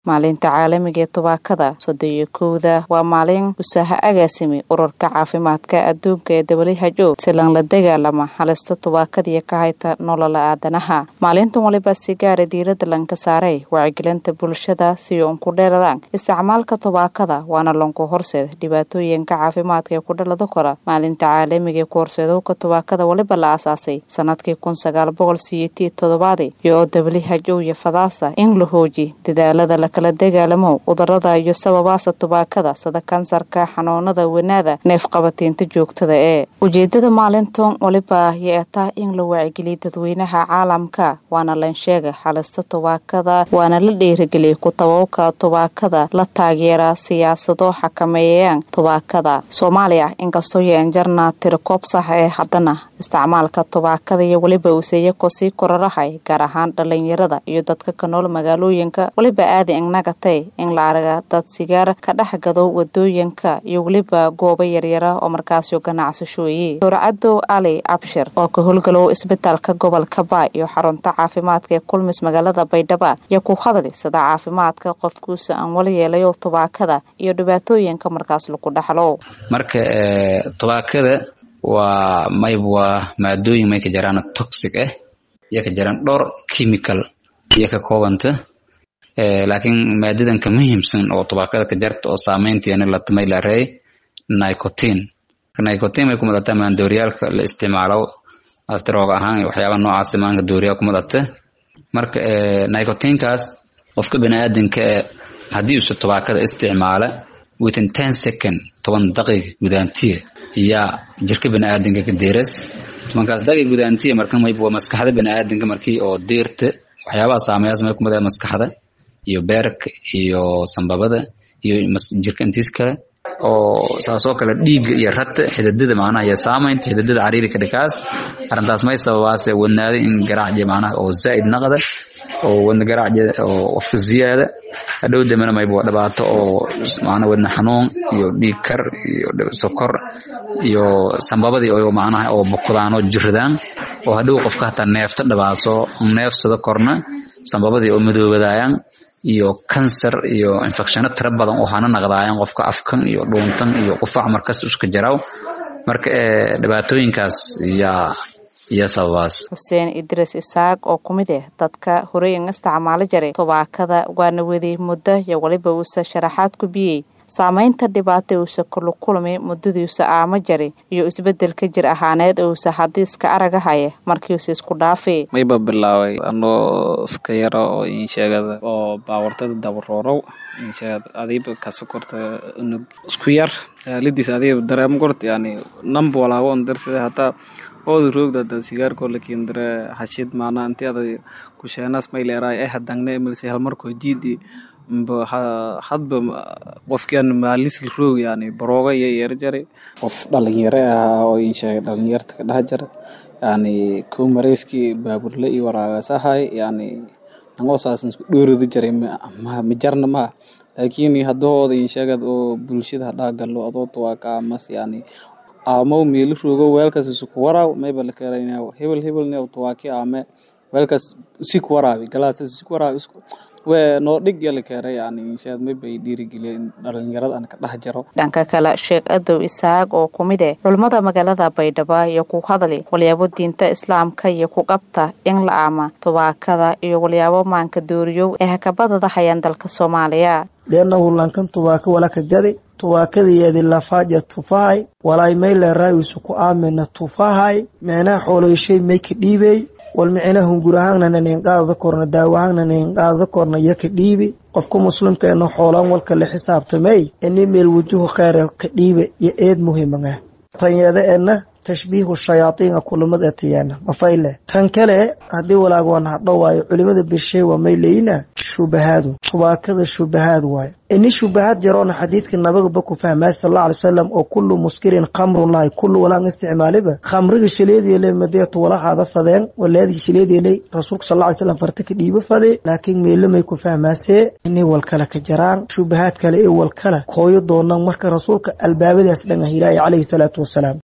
maalinta caalamiga ee tubaakada soddon iyo kowda waa maalin usaaha agaasimi ururka caafimaadka adduunka ee who silan la dagaalama halista tubaakadiiyo ka hayta nolola aadanaha maalintan waliba si gaara diirada lanka saaray wacyigelinta bulshada si uun ku dheeradaan isticmaalka tubaakada waana lanku horseed dhibaatooyinka caafimaadka ee ku dhalada kora maalinta caalamiga ee ku horseedowka tubaakada waliba la aasaasay sanadkii kun sagaal boqol siyeetiyo todobaadi iyo who iyo fadaasa in la hooji dadaalada lakala dagaalamo cudurada iyo sababaasa tubaakada sida kansarka xanuunada wanaada neefqabatiinta joogtada ee ujeedada maalintan waliba yeetaa in la waacigeliya dadweynaha caalamka waana lansheega halista tubaakada waana la dhiirigeliya ku-tababka tubaakada la taageera siyaasado xakameeyayaan tubaakada soomaaliya inkastoo yeenjarna tirikoob sax ee haddana isticmaalka tubaakada iyo weliba useeyako sii korarahay gaar ahaan dhalinyarada iyo dadka ka nool magaalooyinka weliba aada ignagatay in la arga dad sigaar ka dhex gado wadooyinka iyo weliba goobo yaryara oo markaasio ganacsashooye doorcadow ali abshir oo ka howlgalow isbitaalka gobolka baa iyo xarunta caafimaadka ee kulmis magaalada baydhaba iyo ku hadli sida caafimaadka qofkuusa aan wala yeelayo tubaakada iyo dhibaatooyinka markaas lagu dhaxlo marka tubaakada waa mayb waa maadooyin may ka jaraan toxic ah iyo ka jaraan dhowr chemical iyo ka koobanta laakiin maadadan ka muhiimsan oo tubaakada ka jarta oo saameyntiina latamay la reey nicotin nicotin may ku madataa maandooryaalka la isticmaalo astroog ahaan waxyaaba noocaas maanka dooriyaa ku madata marka nicotinkaas qofka baniaadanka haddii usa tubaakada isticmaala within ten second toban daqiiq gudaantiya yaa jirka baniaadanka ka deeras tobankaas daqiiq gudaantiya marka mayb waa maskaxda baniaadanka markii oo deerta waxyaabaha saameeyaas may ku madaya maskaxda iyo beerka iyo sambabada iyo jirka intiis kale oo saasoo kale dhiigga iyo rata xididada macnaha iyo saamaynta xididada cariirika dhikaas arrintaas may sababaase wadnaada in garaacje macnaha oo zaa'id naqda oo wadna garaacje oo qofka ziyaada hadhow dambena mayba waa dhibaato oo macnaha wadna xanuun iyo dhiig kar iyo sokor iyo sambabadii oo macnaha oo bukudaan oo jiradaan oo hadhow qofka hataa neefta dhibaaso neefsada korna sambabadii oo madoobadaayaan iyo kansar iyo infecshano tira badan oo hana naqdaayaan qofka afkan iyo dhuuntan iyo qufac markas iska jaraw marka dhibaatooyinkaas yaa iyo sababaas xuseen idris isaaq oo ku mid ah dadka horey in isticmaalo jaray tubaakada waana waday muddo iyo waliba uusa sharaxaad ku biyey saamaynta dhibaata uusa kula kulmay muddadiiusa aamo jari iyo isbedelka jir ahaaneed uusa hadiiska aragahaya markiiusa isku dhaafay mayba bilaabay anoo iska yara oo insheegada oo baawartada dabaroorow insheegad adiiba kasokorta unug isku yar lidiis adiiba dareemo kort yani namba walaabo on darsida hataa ooda roogda hada sigaarkoo lakin dare hashid maana inti ada kusheenaas mayleeraay ay hadangne milse halmarkoo jiidi hadba qofkian maalisl roog yani barooga iyo yeer jaray qof dhalinyaro ahaa oo insheegay dhalinyarta ka dhex jara yani ko mareyskii baaburle iyo waraagasahay yani nangoo saasan isku dhoorodi jaray majarna maa laakiin hadahooda insheegad oo bulshada hadhaa galo adood waa ka amas yani aamo meelo roogo weelkaas isuku waraaw mayba la keerayna hebel hebelne tuwaaki aame weelkaas usiku waraabi galaasas usiku waraabi we noo dhig yala keeray yani inshaad mayba ay dhiirigeliya in dhalinyarada aan ka dhex jaro dhanka kale sheekh adow isaaq oo ku mid eh culummada magaalada baydhabo iyo ku hadli walyaabo diinta islaamka iyo ku qabta in la aama tubaakada iyo walyaabo maanka dooriyow ee hakabadada hayaan dalka soomaaliya liannahu lankan tubaaka walaka jadi tubaakadayeedi lafaaja tufahay walaay mayleeraawisu ku aamina tufahay micnaha xooloyshay mayka dhiibey wal micna hungur ahaanna nanin qaadada korna daawo ahaanna nanin qaadada korna yaka dhiibi qofka muslimkeena xoolaan walka la xisaabtamay ini meel wujuhu kheyre ka dhiibe iyo eed muhiimanga tanyeeda eedna tashbiihu shayaadiina kulamad etiyeena mafayle tan kale haddii walaag waan hadho waayo culimada birshay waa mayleyna shubahaadu tubaakada shubahaad waayo ini shubahaad jaroona xadiidka nabagaba ku fahmay sal alla alay salam oo kullu muskirin khamrun lahay kullu walaan isticmaaliba khamriga shaleediele madeetu walahaada fadeen waleedii shaleedieley rasuulka sal alla ly slam farta ka dhiibo fade laakiin meelamay ku fahmaasee inay walkale ka jaraan shubahaad kale ee walkale kooyo doonaan marka rasuulka albaabadaas dhan ah ilaahay calayhi salaatu wasalaam